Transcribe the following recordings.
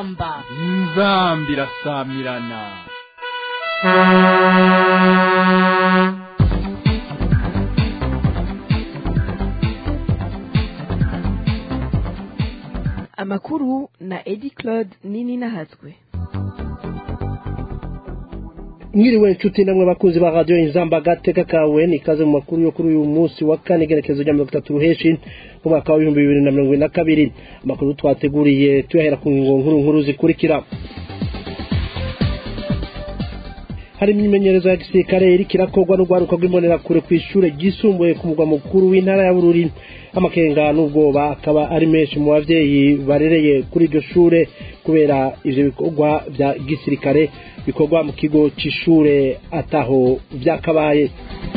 inzamba inzamba irasamirana amakuru na edi claude nini nahatswe mwiriwe inshuti namwe bakunzi ba radiyo inzamba gateka kawe ni ikaze mu makuru yo kuri uyu munsi wa kane igerekezo rya mirongo itatu ruheshi mu mwaka w'ibihumbi bibiri na mirongo ine na kabiri amakuru twateguriye tuyahera ku ngingo nkuru nkuru zikurikira hari imyimenyerezo ya gisirikare iriko irakorwa n'urwaruka rw'imbonerakure ku ishure ryisumbuye ku mugwa mukuru w'intara ya bururi amakenga n'ubwoba akaba ari menshi mu bavyeyi barereye kuri iryo shure kubera ivyo bikorwa vya gisirikare bikorwa mu kigo c'ishure ataho vyakabaye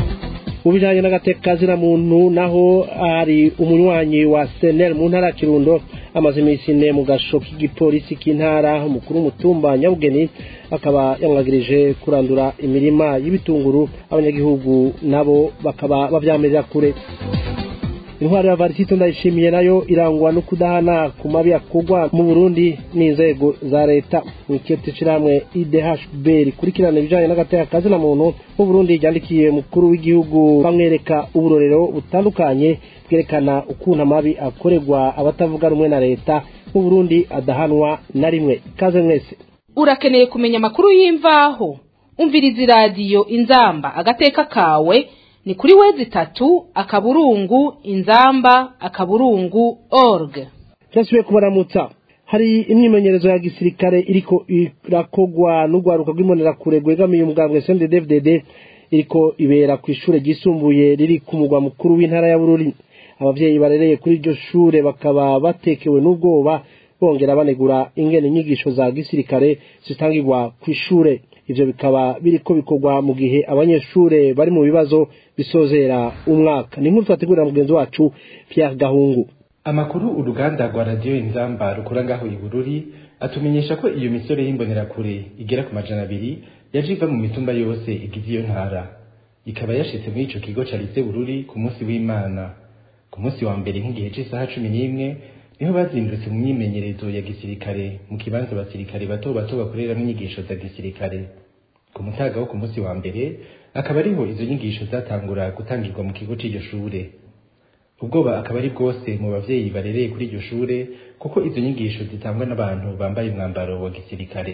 mu bijanye n'agateka muntu naho hari umunywanyi wa senel mu ntara ya kirundo amaze iminsi ine mu gasho k'igipolisi k'intara umukuru w'umutumba nyabugeni akaba yamwagirije kurandura imirima y'ibitunguru abanyagihugu nabo bakaba bavyamirira kure intwaro ya varisito ndayishimiye nayo irangwa no kudahana ku mabi akorwa mu burundi n'inzego za leta mwikete ishirahamwe idhb rikurikirana ibijanye n'agateka kazina muntu mu burundi ryandikiye mukuru w'igihugu bamwereka uburorero butandukanye bwerekana ukuntu amabi akorerwa abatavuga rumwe na leta mu burundi adahanwa na rimwe kaze mwese urakeneye kumenya amakuru y'imvaho umviriza iradiyo inzamba agateka kawe ni kuri wezi itatu akaburungu inzamba akaburungu org cyasubiye kubaramutsa hari imyimenyerezo ya gisirikare iriko irakogwa n'urwaruka rw'imbonerakure rwegamiye umugambwe CNDD-FDD iriko ibera ku ishure ryisumbuye riri ku mugwa mukuru w'intara ya Bururi abavyeyi barereye kuri iryo shure bakaba batekewe n'ubwoba bongera banegura ingene inyigisho za gisirikare zitangirwa ku ishure ivyo bikaba biriko bikorwa mu gihe abanyeshure bari mu bibazo bisozera umwaka ni nkuru twategurira mugenzi wacu Pierre Gahungu amakuru uruganda rwa radiyo inzamba rukora ngaho i bururi atumenyesha ko iyo misore y'imbonerakure igera ku majana abiri yaje iva mu mitumba yose igize iyo ntara ikaba yashitse muri ico kigo ca lise bururi ku munsi w'imana ku munsi wa mbere nk'igihe c'isaha cumi n'imwe niho bazindutse mu myimenyerezo ya gisirikare mu kibanza abasirikare bato bato bakoreramwo inyigisho za gisirikare ku mutaga wo ku munsi wa mbere akaba ariho izo nyigisho zatangura gutangirwa mu kigo c'iryo shure ubwoba akaba ari bwose mu bavyeyi barereye kuri iryo shure kuko izo nyigisho zitangwa n'abantu bambaye umwambaro wa gisirikare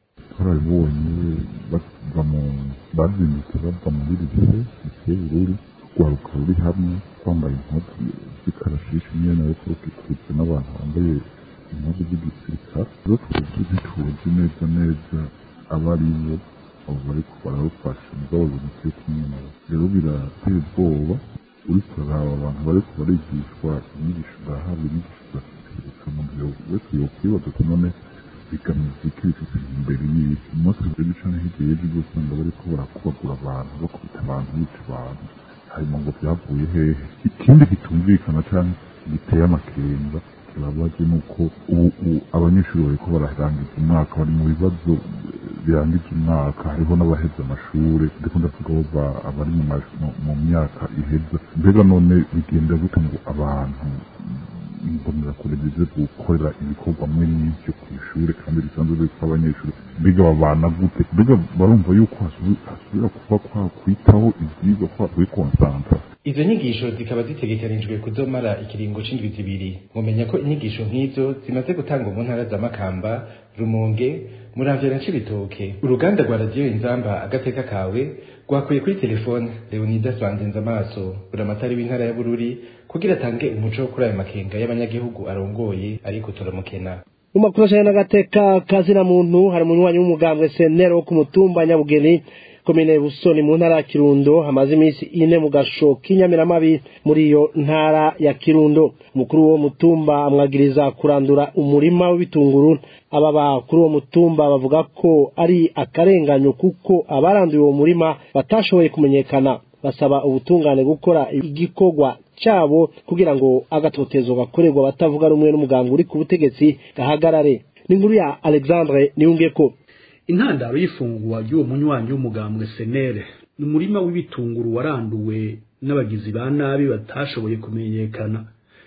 twarabibonye bava mu bazindutse bava muri lise lise bururi rwaruka ruri hamwe twambaye impuzu z'ikarashishi nyene ariko rukikujwe n'abantu bambaye impuzu z'igisirikare rero twebwe ntituzi neza neza abo ari bo abo bariko bararufasha mugabo bimuteye kumwe nabo rero birateye ubwoba uriko uraraba abantu bariko barigishwa inyigisho zahabwa inyigisho za gisirikare mu gihe wese yokwibaza ati none bigamije iki bifite imbere y'isi umunsi w'ejo canke hirya y'ejo uza usanga bariko barakubagura abantu bakubita abantu bica abantu hanyuma ngo byavuye hehe ikindi kitumvikana canke giteye amakenga kibabaje nuko ubu abanyeshuri bariko bararangiza umwaka bari mu bibazo birangiza umwaka hariho n'abaheza amashure ndiko ndavuga abari mu myaka iheza mbega none bigenda gute ngo abantu imbonerakure zize gukorera ibikorwa mwe n'ivyo kw'ishure kandi bisanzwe biriko abanyeshuri mbega babana gute mbega barumva yuko hasubira kuba kwa kwitaho ivyigwa kwa kwikonsanta izo nyigisho zikaba zitegekanijwe kuzomara ikiringo c'indwi zibiri mumenya ko inyigisho nk'izo zimaze gutangwa mu ntara za makamba rumonge muramvya na cibitoke uruganda rwa radiyo inzamba agateka kawe rwakuye kuri telefone leonidas banzenza amaso buramatari w'intara ya bururi kugira atange umuco kuri ayo makenga y'abanyagihugu arongoye ariko turamukena mu makuru ajanye n'agateka kazina muntu hari umunywanyi w'umugambwe senero wo ku mutumba nyabugeni komine busoni mu ntara ya kirundo hamaze iminsi ine mu gasho k'inyamiramabi muri iyo ntara ya kirundo umukuru w'uwo mutumba amwagiriza kurandura umurima w'ibitunguru ababa kuri uwo mutumba bavuga ko ari akarenganyo kuko abaranduye uwo murima batashoboye kumenyekana basaba ubutungane gukora igikorwa cyabo kugira ngo agatotezo gakorerwa abatavuga rumwe n'umuganga uri ku butegetsi gahagarare ni inkuru ya alexandre niyungeko intandaro y'ifungwa ry'uwo munywanyi w'umugambwe senere ni umurima w'ibitunguru waranduwe n'abagizi ba nabi batashoboye kumenyekana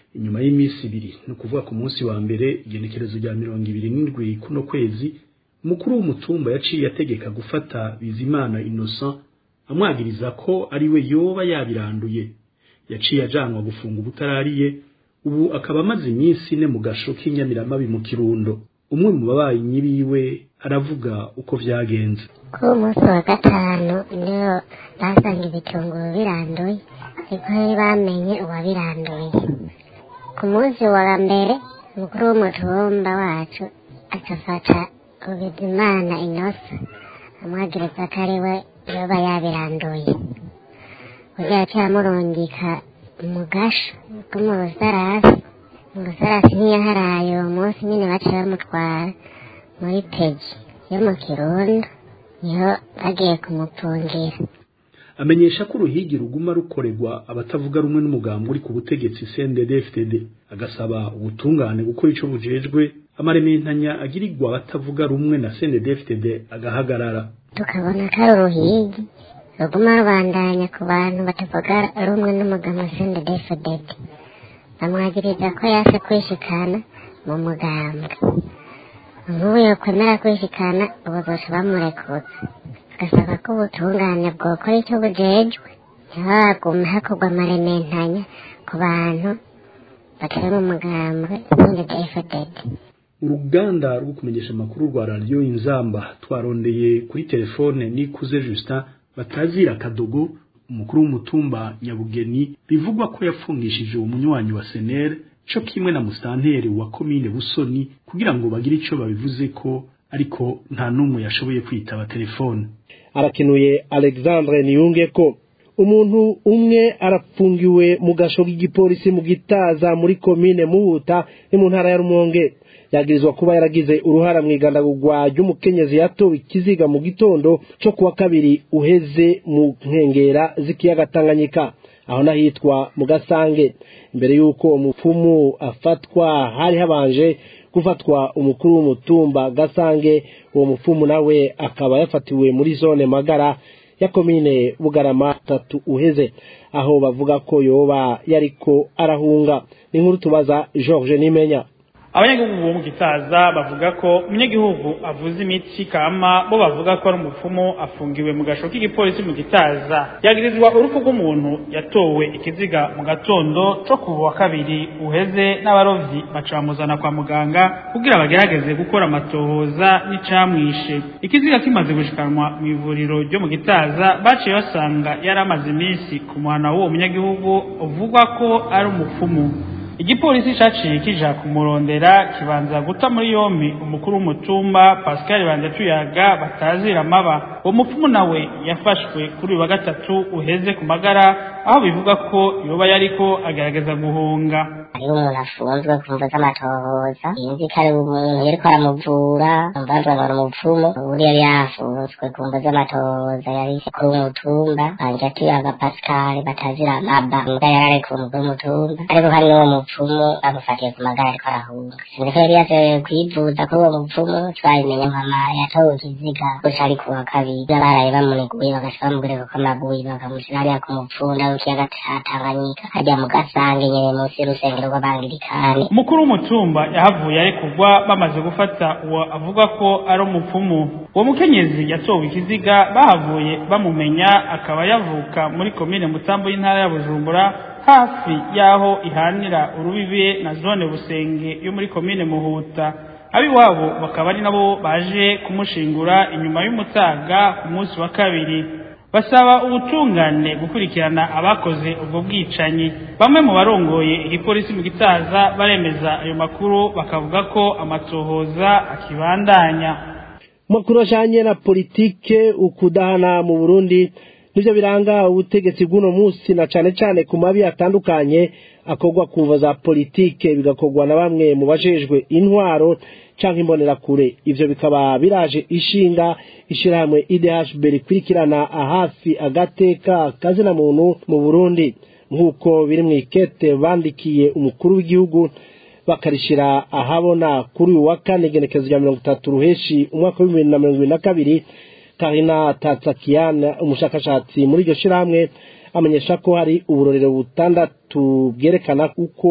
inyuma y'iminsi ibiri ni ukuvuga ku munsi wa mbere igenekerezo rya mirongo ibiri n'indwi kuno kwezi umukuru w'umutumba yaciye ategeka gufata bizimana innocent amwagiriza ko ari we yoba yabiranduye yaciye ajanwa gufunga ubutarariye ubu akaba amaze iminsi ine mu gasho k'inyamiramabi mu kirundo umwe mu babanyi biwe aravuga uko vyagenze kuri uwo munsi wa gatanu niyo basanga ibitunguru biranduye ariko ntibamenye uwabiranduye ku munsi wa mbere umukuru w'umutumba wacu agafata ubizimana inosa amwagiriza ko ari we yoba yabiranduye kugira yaciye amurungika mu gasho ko mu busarasi mu busarasi ntiyaharaye uwo munsi nyine baciye bamutwara muri peji yo mu kirundo niho bagiye kumupungira amenyesha ko uruhigi ruguma rukorerwa abatavuga rumwe n'umugambi uri ku butegetsi CNDD-FDD agasaba ubutungane gukora ico bujejwe amarementanya agirirwa abatavuga rumwe na CNDD-FDD agahagarara tukabona ko ari uruhigi ruguma rubandanya ku bantu batavuga rumwe n'umugambi wa CNDD-FDD bamwagiriza ko yase kwishikana mu mugambwe nk'ubu yokwemera kwishikana ubu bose bamurekuza agasaba ko ubutungane bwokora icyo bujejwe ntihagume hakorwa amarementanya ku bantu batari mu mugambwe CNDD-FDD uruganda rwo kumenyesha amakuru rwa radiyo inzamba twarondeye kuri telefone nikuze Justin batazira kadogo umukuru w'umutumba nyabugeni bivugwa ko yapfungishije uwo munywanyi wa senere co kimwe na musitanteri wa komine busoni kugira ngo bagire ico babivuze ko ariko nta n'umwe yashoboye kwitaba telefone arakenuye alexandre niyunge ko umuntu umwe arapfungiwe mu gasho k'igipolisi mu gitaza muri komine muhuta ni mu ntara ya rumonge yagirizwa kuba yaragize uruhara mu igandagurwa ry'umukenyezi yatowe ikiziga mu gitondo cyo kuwa kabiri uheze mu nkengera z'ikiyaga tanganyika aho nahitwa mu gasange imbere y'uko umupfumu afatwa hari habanje gufatwa umukuru w'umutumba gasange uwo mupfumu nawe akaba yafatiwe muri zone magara ya komine bugarama tatu uheze aho bavuga ko yoba yariko arahunga ni nkuru tubaza George Nimenya abanyagihugu bo mu gitaza bavuga ko umunyagihugu avuza imiti kama bo bavuga ko ari umupfumu afungiwe mu gasho k'igipolisi mu gitaza yagirizwa urupfu rw'umuntu yatowe ikiziga mu gatondo co ku wa kabiri uheze n'abarovyi baca bamuzana kwa muganga kugira bagerageze gukora amatohoza n'icamwishe ikiziga kimaze gushikanwa mu ivuriro ryo mu gitaza baciye basanga yari amaze iminsi ku muhana w'uwo munyagihugu uvugwa ko ari umupfumu igipolisi caciye kija kumurondera kibanza guta muri yompi umukuru w'umutumba pascal banza tuyaga batazira amaba uwo mupfumu nawe yafashwe kuri uyu wa gatatu uheze ku magara aho bivuga ko yoba yariko agerageza guhunga hariho umuntu afunzwe ku mvo z'amatohoza yinzi ko ari umuntu yariko aramuvura umvanzwe ngo ni umupfumu ubundi yari yafunzwe ku mvo z'amatohoza yari kuri umutumba banja tuyaga pascal batazira amaba mbwa yararekuwe umukuru w'umutumba ariko kandi n'uwo mupfumu bamufatiye ku magara ariko arahunga siniko yari yaje kwivuza kuri uwo mupfumu twabimenye nkama yatowe ikiziga gusa ari ku wa kabiri baraye bamuniguye bagashika bamubwira ko amaguye bakamushyira hariya ku mupfunda w'ikiyaga ca tanganyika hajya mu gasange nyene munsi y'urusengero rw'abangirikani umukuru w'umutumba yahavuye arekurwa bamaze gufata uwo avuga ko ari umupfumu uwo mukenyezi yatowe ikiziga bahavuye bamumenya akaba yavuka muri komine mutambo y'intara ya bujumbura hafi y'aho ihanira urubibe na zone busenge yo muri komine muhuta abiwabo bakaba ari nabo baje kumushingura inyuma y'umutaga ku munsi wa kabiri basaba ubutungane gukurikirana abakoze ubwo bwicanyi bamwe mu barongoye igipolisi mu gitaza baremeza ayo makuru bakavuga ko amatohoza akibandanya makuru ajanye na politike ukudahana mu Burundi nivyo biranga ubutegetsi bw'uno munsi na cane cane ku mabi atandukanye akorwa kuva za politike bigakorwa na bamwe mu bajejwe intwaro canke imbonerakure ivyo bikaba biraje ishinga ishirahamwe IDHB rikurikirana hafi agateka kazina muntu mu Burundi nk'uko biri mu ikete bandikiye umukuru w'igihugu bakarishira ahabona kuri uyu wa kane igenekezo rya mirongo itatu ruheshi umwaka w'ibihumbi bibiri na mirongo ibiri na kabiri karina tatsakiyana umushakashatsi muri iryo shirahamwe amenyesha ko hari uburorero butandatu bwerekana uko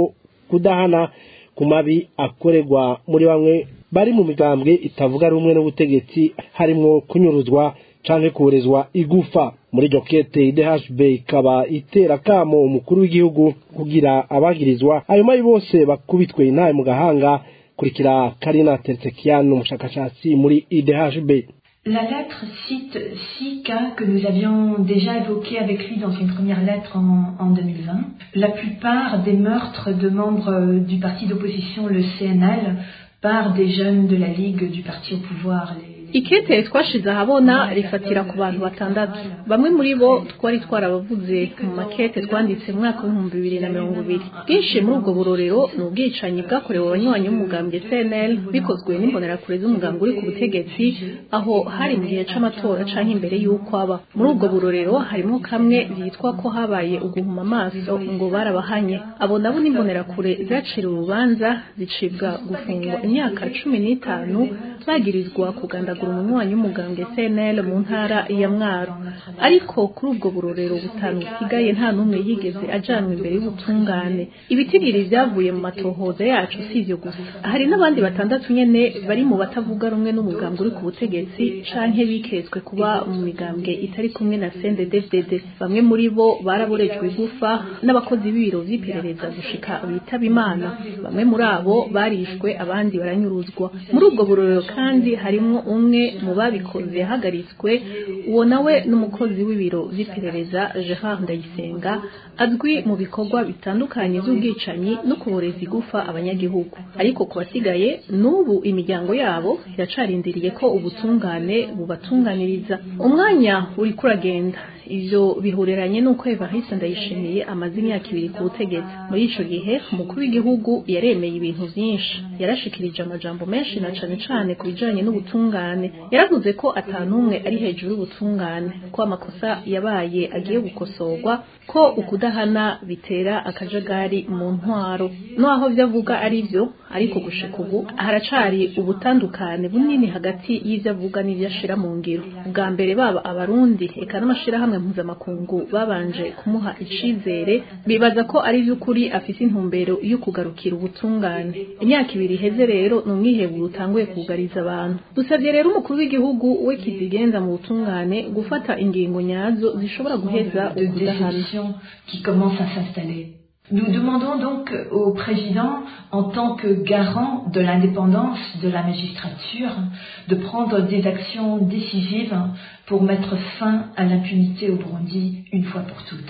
kudahana ku mabi akorerwa muri bamwe bari mu migambwe itavuga rumwe n'ubutegetsi harimwo kunyuruzwa canke kuburezwa igufa muri iryo kete idhb ikaba itera kamo umukuru w'igihugu kugira abagirizwa ayo mabi bose bakubitwe intaye mu gahanga kurikira karina tertekian umushakashatsi muri idhb La lettre cite six cas que nous avions déjà évoqués avec lui dans une première lettre en, en 2020. La plupart des meurtres de membres du parti d'opposition, le CNL, par des jeunes de la Ligue du parti au pouvoir, les ikete twashize ahabona rifatira ku bantu batandatu bamwe muri bo twari twarabavuze mu makete twanditse mu mwaka w'ibihumbi bibiri na mirongo ibiri bwinshi muri ubwo burorero ni ubwicanyi bwakorewe abanywanyi b'umugambwe cnl bikozwe n'imbonerakure z'umugambwe uri ku butegetsi aho hari mu gihe c'amatora canke imbere y'uko aba muri ubwo burorero harimo kamwe byitwa ko habaye uguhuma amaso ngo barabahanye abo nabo n'imbonerakure zaciriwe urubanza zicibwa gufungwa imyaka cumi n'itanu bagirizwa kugandagura umunywanyi w'umugambwe CNL mu ntara ya Mwaro ariko kuri ubwo burorero butanu busigaye nta n'umwe yigeze ajanwa imbere y'ubutungane ibitigiri vyavuye mu matohoza yacu si ivyo gusa hari n'abandi batandatu nyene bari mu batavuga rumwe n'umugambwe uri ku butegetsi canke biketswe kuba mu migambwe itari kumwe na CNDD-FDD bamwe muri bo baraborejwe igufa n'abakozi b'ibiro vy'iperereza gushika bitaba imana bamwe muri abo barishwe abandi baranyuruzwa muri ubwo burorero kandi harimwo umwe mu babikoze yahagaritswe uwo nawe n'umukozi w'ibiro vy'iperereza Gerard Ndayisenga azwi mu bikorwa bitandukanye by'ubwicanyi no kuboreza igufa abanyagihugu ariko ku basigaye n'ubu imiryango yabo iracarindiriye ko ubutungane bubatunganiriza umwanya uri kuragenda ivyo bihureranye n'uko Evariste Ndayishimiye amaze imyaka ibiri ku butegetsi muri ico gihe umukuru w'igihugu yaremeye ibintu vyinshi yarashikirije amajambo menshi na cane cane ku bijanye n'ubutungane yaravuze ko atanumwe ari hejuru y'ubutungane ko amakosa yabaye agiye gukosorwa ko ukudahana bitera akajagari mu ntwaro naho vyavuga ari vyo ariko gushika ubu haracari ubutandukane bunini hagati y'ivyo avuga n'ivyo ashira mu ngiro bwa mbere baba abarundi eka n'amashirahamwe mpuzamakungu babanje kumuha icizere bibaza ko ari vy'ukuri afise intumbero yo kugarukira ubutungane imyaka ibiri iheze rero ni umwiheburo utanguye kugariza abantu dusabye rero umukuru w'igihugu we kizigenza mu butungane gufata ingingo nyazo zishobora guheza ukudahana qui commence à s'installer. Nous demandons donc au président, en tant que garant de l'indépendance de la magistrature, de prendre des actions décisives pour mettre fin à l'impunité au Burundi une fois pour toutes.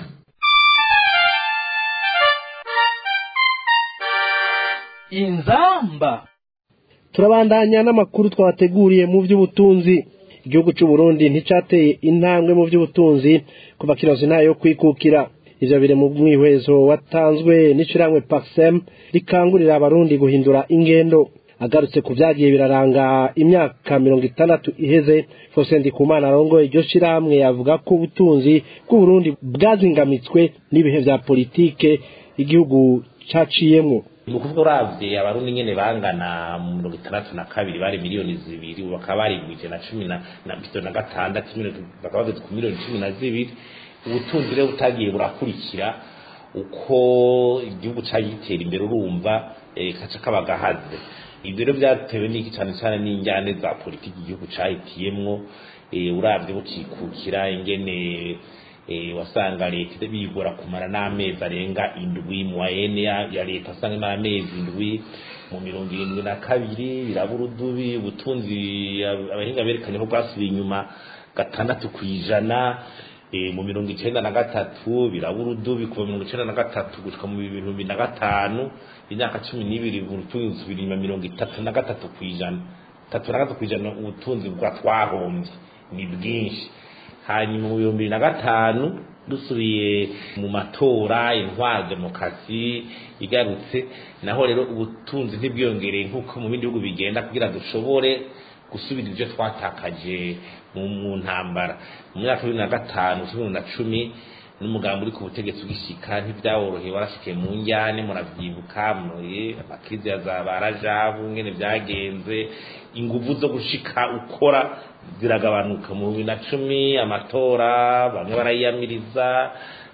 inzamba turabandanya n'amakuru twabateguriye mu by'ubutunzi igihugu cy'u Burundi nticateye intambwe mu by'ubutunzi kuva kirozi nayo kwikukira ivyo biri mu mwihwezo watanzwe n'ishiramwe Paxem rikangurira abarundi guhindura ingendo agarutse ku vyagiye biraranga imyaka mirongo itandatu iheze Faustin Ndikumana arongoye iryo shirahamwe yavuga ko ubutunzi bw'Uburundi bwazingamitswe n'ibihe vya politike igihugu caciyemwo ni ukuvuga uravye abarundi nyene bangana mu mirongo itandatu na kabiri bari miliyoni zibiri ubu bakaba barigwije na cumi na na bitatu na gatandatu bakaba bageze ku miliyoni cumi na zibiri ubutunzi rero butagiye burakurikira uko igihugu cagiye gitera imbere urumva kaca kaba gahaze ibyo rero byatewe n'iki cyane cyane n'injyane za politiki igihugu cahitiyemwo uravye bukikukira ingene wasanga leta bigora kumara n'amezi arenga indwi mu wayene ya leta asanga n'amezi indwi mu mirongo irindwi na kabiri birabura udubi ubutunzi abahinga berekanye ko bwasubiye inyuma gatandatu ku ijana mu mirongo icenda na gatatu birabura udubi kuva mirongo icenda na gatatu gushika mu bihumbi na gatanu imyaka cumi n'ibiri ubutunzi busubira inyuma mirongo itatu na gatatu ku ijana tatu na gatatu ku ijana ubutunzi bwa twahombye ni bwinshi hanyuma mu bihumbi bibiri na gatanu dusubiye mu matora intwara demokarasi igarutse naho rero ubutunzi ntibwiyongereye nk'uko mu bindi bihugu bigenda kugira dushobore gusubira ibyo twatakaje mu ntambara mu myaka bibiri na gatanu bibiri na cumi n'umugambi uri ku butegetsi ugishika ntibyaworoheye warashikiye mu njyane muravyibuka amakrizi ya za barajabu ngene byagenze inguvu zo gushika ukora ziragabanuka mu bibiri na cumi amatora bamwe barayiyamiriza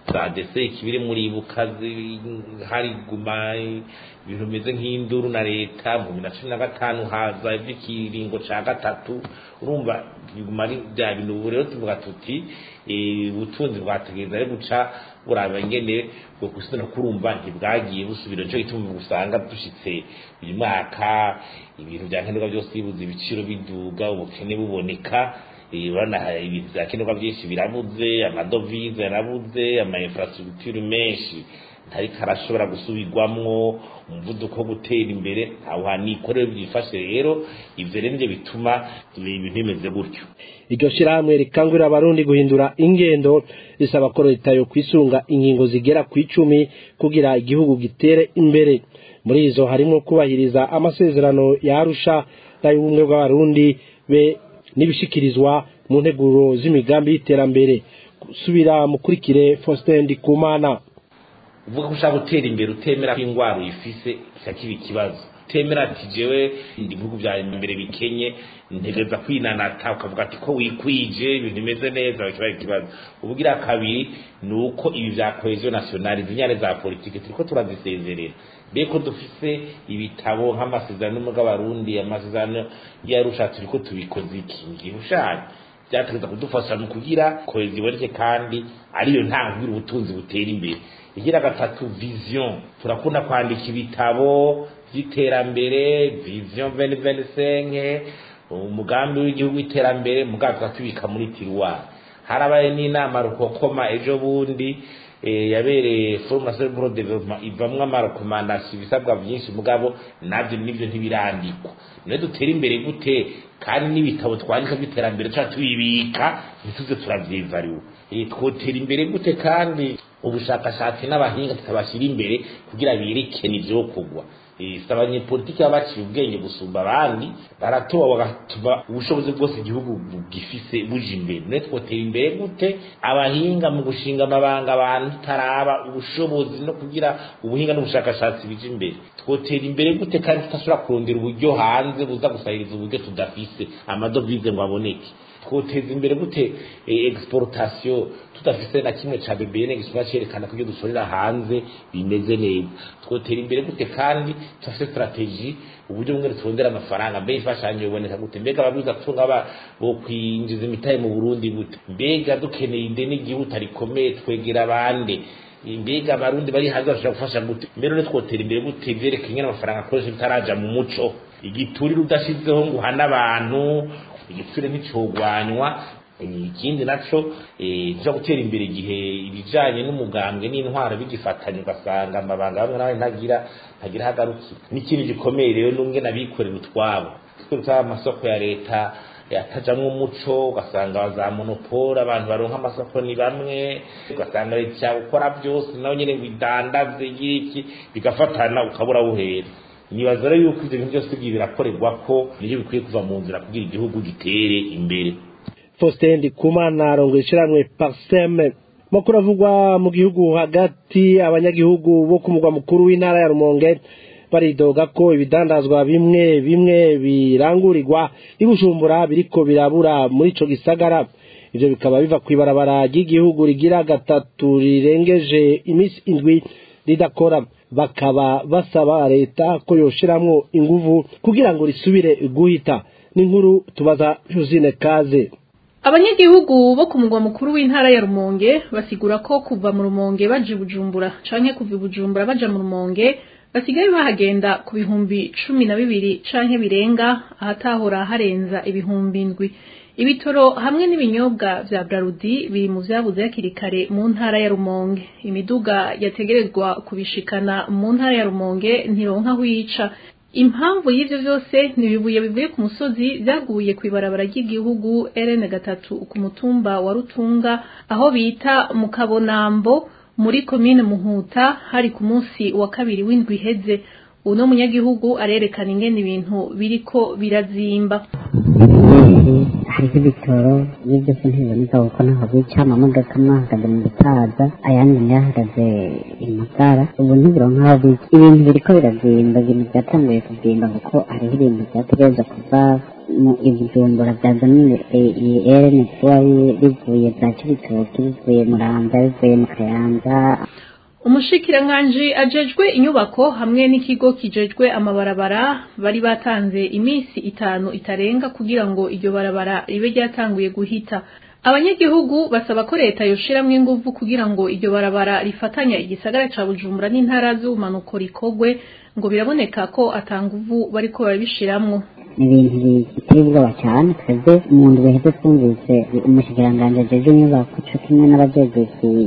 za dese ikibiri muri ibuka hari guma ibintu bimeze nk'induru na leta mu bibiri na cumi na gatanu haza iby'ikiringo ca gatatu urumva biguma ari bya bintu ubu rero tuvuga tuti ubutunzi bwategereza ari guca buraba ingene bwo gusubira kurumva ntibwagiye busubira nico gituma usanga dushitse uyu mwaka ibintu bya nkenerwa byose bibuze ibiciro biduga ubukene buboneka urabona ibintu bya nkenerwa byinshi birabuze amadovize yarabuze ama infrastructure menshi ntariko arashobora gusubirwamwo umuvuduko wo gutera imbere aho hanikorero byifashe rero ivyo rero nivyo bituma ibintu bimeze gutyo iryo shirahamwe rikangurira abarundi guhindura ingendo risaba ko leta yo kwisunga ingingo zigera ku icumi kugira igihugu gitere imbere muri izo harimo kubahiriza amasezerano ya arusha n'ay'ubumwe bw'abarundi be n'ibishikirizwa mu nteguro z'imigambi y'iterambere subira mukurikire Faustin Ndikumana uvuga ko ushaka gutera imbere utemera ko indwara uyifise kiba ikibazo utemera ati jewe ndi bihugu bya imbere bikenye ntegereza kwinanata ukavuga ati ko wikwije ibintu bimeze neza kiba ikibazo ubugira kabiri ni uko ibi bya cohesion nationale zinyane za politike turiko turazisezerera mbeko dufise ibitabo nk'amasezerano y'umugabarundi amasezerano yarusha turiko tubikoze iki ngiye ushaka byategeza kudufasha mu kugira kohezi iboneke kandi ariyo ntangwira ubutunzi butera imbere igira gatatu vision turakunda kwandika ibitabo vy'iterambere vision 2025 umugambi w'igihugu w'iterambere mugabo tukatubika muri tiruwari harabaye n'inama rukokoma ejo bundi yabereye forum national pour development ivamwo amarekomandasiyo ibisabwa vyinshi mugabo navyo nivyo ntibirandikwa niyo dutera imbere gute kandi n'ibitabo twandika by'iterambere tuba tubibika ntituze turavyivariwe twotera imbere gute kandi ubushakashatsi n'abahinga tukabashyira imbere kugira berekene ivyo kugwa si abanyepolitiki baba baciye ubwenge gusumba abandi baratoba bagatuma ubushobozi bwose igihugu gifise buja imbere none twotera imbere gute abahinga mu gushinga amabanga abantu tutaraba ubushobozi no kugira ubuhinga n'ubushakashatsi bija imbere twotera imbere gute kandi tudashobora kurondera uburyo hanze buza gusahiriza uburyo tudafise amadovize ngo aboneke twoteza imbere gute exportation tudafise na kimwe ca BBN gisuma cerekana ko ibyo dusorera hanze bimeze neza twotera imbere gute kandi tudafise strategy uburyo bumwe turondera amafaranga mbe ifashanyo iboneka gute mbega ababiza tunga ba bo kwinjiza imitahe mu Burundi gute mbega dukeneye ideni igihuta rikomeye twegera abande mbega abarundi bari hanze bashobora gufasha gute mbere rero twotera imbere gute vyerekanye amafaranga akoresha bitaraja mu muco igiturire udashizeho ngo uhane abantu igitsure nticogwanywa ikindi naco nja gutera imbere igihe ibijanye n'umugambwe n'intwaro bigifatanye ugasanga amabanga bamwe nawe ntagira ntagira hagarukira n'ikindi gikomeye rero n'umwe nabikorera utwabo twita amasoko ya leta yatajamwo umuco ugasanga za monopole abantu baronka amasoko ni bamwe ugasanga leta gukora byose nawe nyene ngo idandaze iki bigafatana ukabura buhera nibaza rero yuko ivyo bintu byose bigiye birakorerwa ko nivyo bikwiye kuva mu nzira kugira igihugu gitere imbere Faustin Ndikumana arongoye ishiramwe Parseme makuru avugwa mu gihugu hagati abanyagihugu bo ku mugwa mukuru w'intara ya Rumonge baridoga ko ibidandazwa bimwe bimwe birangurirwa ibujumbura biriko birabura muri ico gisagara ivyo bikaba biva kw'ibarabara ry'igihugu rigira gatatu rirengeje imisi indwi ridakora bakaba basaba leta ko yoshiramwo inguvu kugira ngo risubire guhita n'inkuru tubaza Josine Kaze abanyagihugu bo ku mugwa mukuru w'intara ya Rumonge basigura ko kuva mu Rumonge baje Bujumbura canke kuva Bujumbura baja mu Rumonge basigaye bahagenda ku bihumbi cumi na bibiri canke birenga ahatahora harenza ibihumbi indwi ibitoro hamwe n'ibinyobwa vya Brarudi biri mu vyabuze hakiri kare mu ntara ya Rumonge imiduga yategerezwa kubishikana mu ntara ya Rumonge ntironka aho yica impamvu y'ivyo vyose ni ibibuye bivuye ku musozi vyaguye kw'ibarabara ry'igihugu RN gatatu ku mutumba wa Rutunga aho bita mu Kabonambo muri komine Muhuta hari ku munsi wa kabiri w'indwi iheze uno munyagihugu arerekana ingene ibintu biriko birazimba hariho ibitoro iyo byose ntibiboneka kuko ntaho bica amamodoka amwe ahagaze mu gitaza ayandi nayo ahagaze imagara ubu ntibironka aho bica ibintu biriko birazimba ibintu byatanguye kuzimba kuko hariho ibintu byategereza kuva mu ibujumbura bya domine iyi erene kuba bivuye bya kibitoki bivuye muramvya bivuye mu kayanza umushikiranganji ajejwe inyubako hamwe n'ikigo kijejwe amabarabara bari batanze iminsi itanu itarenga kugira ngo iryo barabara ribe ryatanguye guhita abanyagihugu basaba ko leta yoshiramwo inguvu kugira ngo iryo barabara rifatanya igisagara ca bujumbura n'intara z'ubumanuko rikogwe ngo biraboneka ko atanguvu bariko barabishiramwo ni ibintu biteye ubwoba cyane twebwe mu ndwi heze twumvise umushikiranganji ajejwe inyubako co kimwe n'abajejwe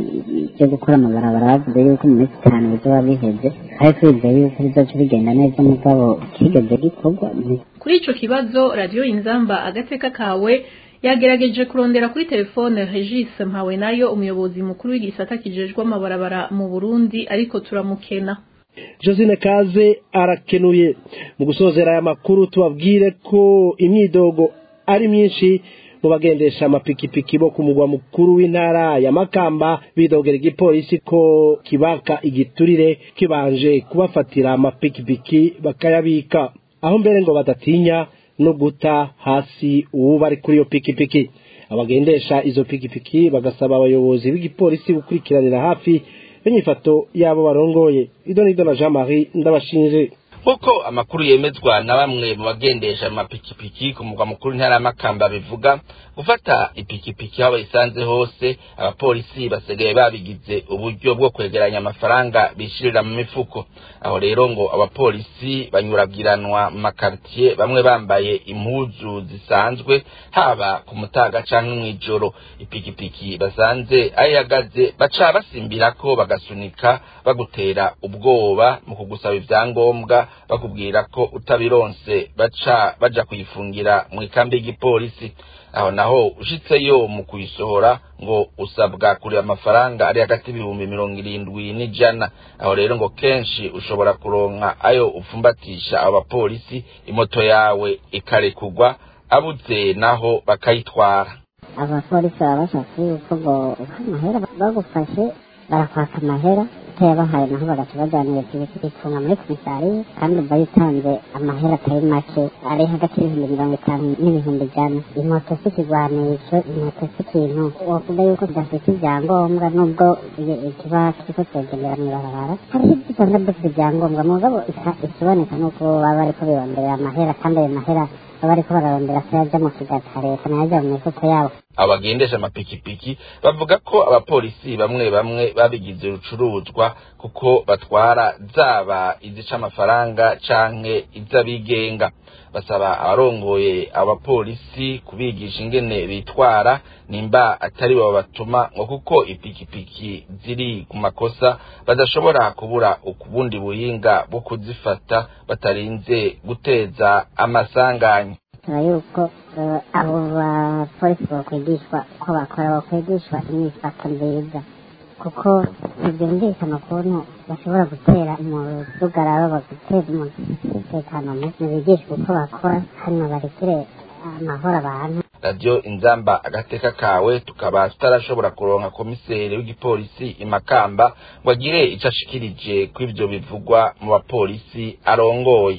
byo gukora amabarabara bavuze yuko mu minsi itanu bizoba biheze kandi twizeye yuko bizoca bigenda neza mugabo kigeze gikorwa kuri ico kibazo radiyo inzamba agateka kawe yagerageje kurondera kuri telefone Regis mpawe nayo umuyobozi mukuru w'igisata kijejwe amabarabara mu Burundi ariko turamukena josine kaze arakenuye mu gusozera aya makuru tubabwire ko imyidogo ari myinshi mu bagendesha amapikipiki bo ku mugwa mukuru w'intara ya makamba bidogera igipolisi ko kibaka igiturire kibanje kubafatira amapikipiki bakayabika aho mbere ngo badatinya no guta hasi uwo bari kuri iyo pikipiki abagendesha izo pikipiki bagasaba abayobozi b'igipolisi gukurikiranira hafi inyifato yabo barongoye idonido na jean marie ndabashinje nk'uko amakuru yemezwa na bamwe mu bagendesha amapikipiki ku mugwa mukuru w'intara y'amakamba bivuga gufata ipikipiki aho bayisanze hose abapolisi basigaye babigize uburyo bwo kwegeranya amafaranga bishirira mu mifuko aho rero ngo abapolisi banyuragiranwa mu makaritiye bamwe bambaye impuzu zisanzwe haba ku mutaga canke mw'ijoro ipikipiki basanze aho ihagaze baca basimbirako bagasunika bagutera ubwoba mu kugusaba ivyangombwa bakubwira ko utabironse baca baja kuyifungira mu ikambi y'igipolisi aho naho ushitseyo mu kuyisohora ngo usabwa kureba amafaranga ari hagati y'ibihumbi mirongo irindwi n'ijana aho rero ngo kenshi ushobora kuronka ayo upfumbatisha abo bapolisi imoto yawe ikarekugwa abuze naho bakayitwara abapolisi baba bashaka yuko ngo amahera bagufashe barakwaka amahera utayabahaye naho bagaca bajyanira ifunga muri komisariya kandi uba yitanze amahera atari make ari hagati y'ibihumbi mirongo itanu n'ibihumbi ijana imoto si ikigwanisho imoto si ikintu wavuga yuko kidafite ibyangombwa nubwo kiba kiriko kiragendera mw'ibarabara hariho ibyo usanga dufite ibyangombwa mugabo ikiboneka nuko baba bariko birondera amahera kandi ayo mahera baba bariko bararondera ko yaja mu kigata leta nayaja mu mifuko yabo abagendesha amapikipiki bavuga ko abapolisi bamwe bamwe babigize urucuruzwa kuko batwara zaba izica amafaranga canke iz'abigenga basaba abarongoye abapolisi kubigisha ingene bitwara nimba atari bo batuma ngo kuko ipikipiki ziri ku makosa badashobora kubura ukubundi buhinga bwo kuzifata batarinze guteza amasanganya bisaba yuko abo bapolisi bakwigishwa uko bakora bakwigishwa imyifato nziza kuko ntibyumvikana ukuntu bashobora gutera mu rugararo baguteza umutekano muke ntibigishwe uko bakora hano barekere amahoro abantu radiyo inzamba agateka kawe tukaba tutarashobora kuronka komiseri w'igipolisi imakamba ngo agire icyo ashikirije ko ibyo bivugwa mu bapolisi arongoye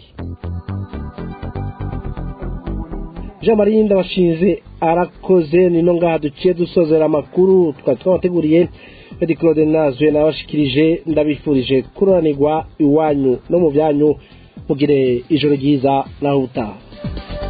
jean marie ndabashinze arakoze nino ngaha duciye dusozera amakuru twari twabateguriye edi claude nazwe nabashikirije ndabifurije kururanirwa iwanyu no mu byanyu mugire ijoro ryiza naho utaha